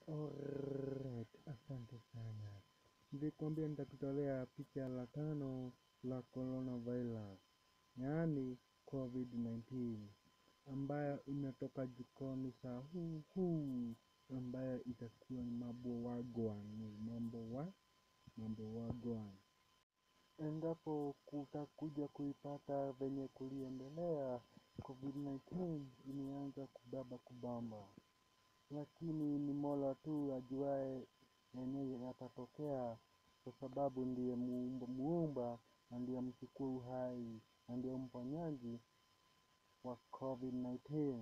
Alright, asante sana. Nilikwambia nitakutolea picha la tano la coronavirus, yaani COVID-19, ambayo imetoka jikoni saa huu huu, ambayo itakuwa ni mambo wagwan, mambo wa mambo wagwan. Endapo kutakuja kuipata venye kuliendelea, COVID-19 imeanza kubaba kubamba lakini ni Mola tu ajuaye yenye yatatokea, kwa sababu ndiye muumba, muumba na ndiye mchukua uhai na ndiye mponyaji wa COVID-19.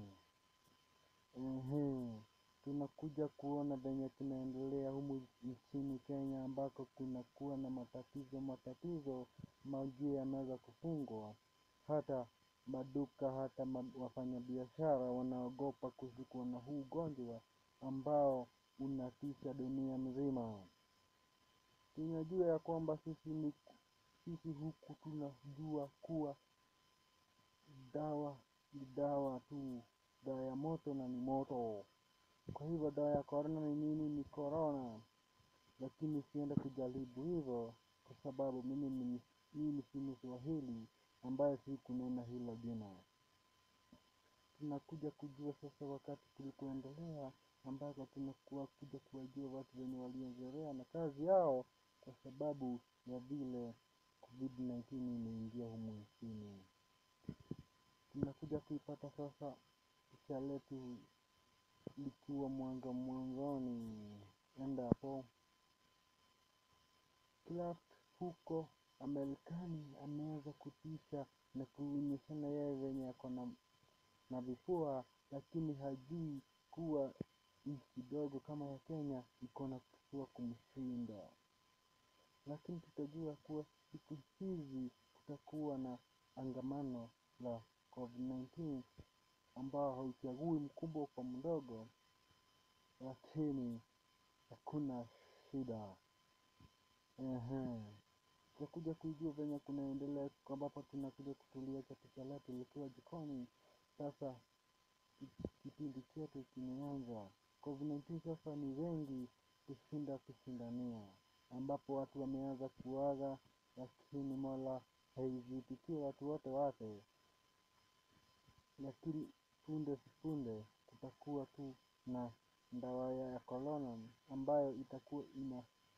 Ehe, tunakuja kuona venye kunaendelea humu nchini Kenya ambako kunakuwa na matatizo matatizo, majia yameweza kufungwa, hata maduka hata ma, wafanyabiashara wanaogopa kushikwa na huu ugonjwa ambao unatisha dunia mzima. Tunajua ya kwamba sisi ni sisi huku tunajua kuwa dawa ni dawa tu, dawa ya moto na ni moto. Kwa hivyo dawa ya korona ni nini? Ni korona, lakini sienda kujaribu hivyo kwa sababu mimi ni mimi si Mswahili ambaye si kunena hilo jina. Tunakuja kujua sasa wakati tulipoendelea, ambapo tunakuwa kuja kuwajua watu wenye waliozoea na kazi yao, kwa sababu ya vile COVID-19 imeingia humu nchini. Tunakuja kuipata sasa picha letu likiwa mwanga mwanzoni, endapo Clark huko Amerikani ameweza kutisha na kuonyeshana yeye venye ako na na vifua, lakini hajui kuwa nchi dogo kama ya Kenya iko na kifua kumshinda. Lakini tutajua kuwa siku hizi kutakuwa na angamano la COVID-19 ambao hauchagui mkubwa kwa mdogo, lakini hakuna shida. Ehe. Tutakuja kujua venye kunaendelea ambapo tunakuja kutulia katika letu likiwa jikoni. Sasa ki- kipindi chetu kimeanza. COVID-19 sasa ni wengi kushinda kushindania, ambapo watu wameanza kuaga, lakini Mola haizitikie watu wote wafe, lakini punde si punde kutakuwa tu na dawa ya corona ambayo itakuwa ina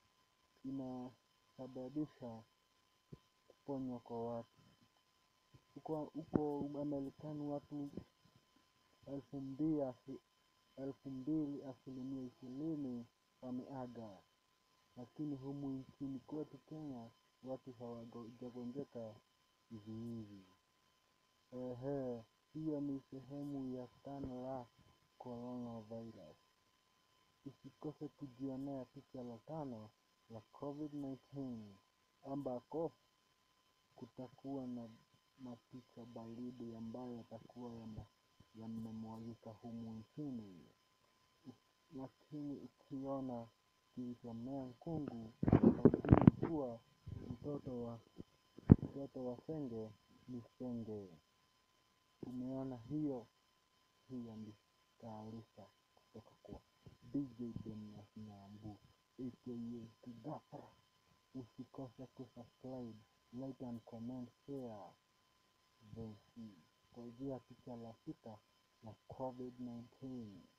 inasababisha kuponywa kwa watu. Huko huko Amerikani watu elfu mbili asi- elfu mbili asilimia ishirini wameaga, lakini humu nchini kwetu Kenya watu hawajagonjeka hivi hivi. Ehe, hiyo ni sehemu ya tano la coronavirus. Usikose kujionea picha la tano la COVID-19 ambako kutakuwa na mapicha baridi ambayo yatakuwa yame- yamemwagika humu nchini, lakini ukiona kilichomea mkungu haujui kuwa mtoto wa mtoto wa senge ni senge. Umeona hiyo? Hiyo ni taarifa kutoka kwa DJ Jonas Nyambu aka Kigafra. Usikose kusubscribe, like and comment, share. Then see. Kuanzia picha la sita la COVID-19.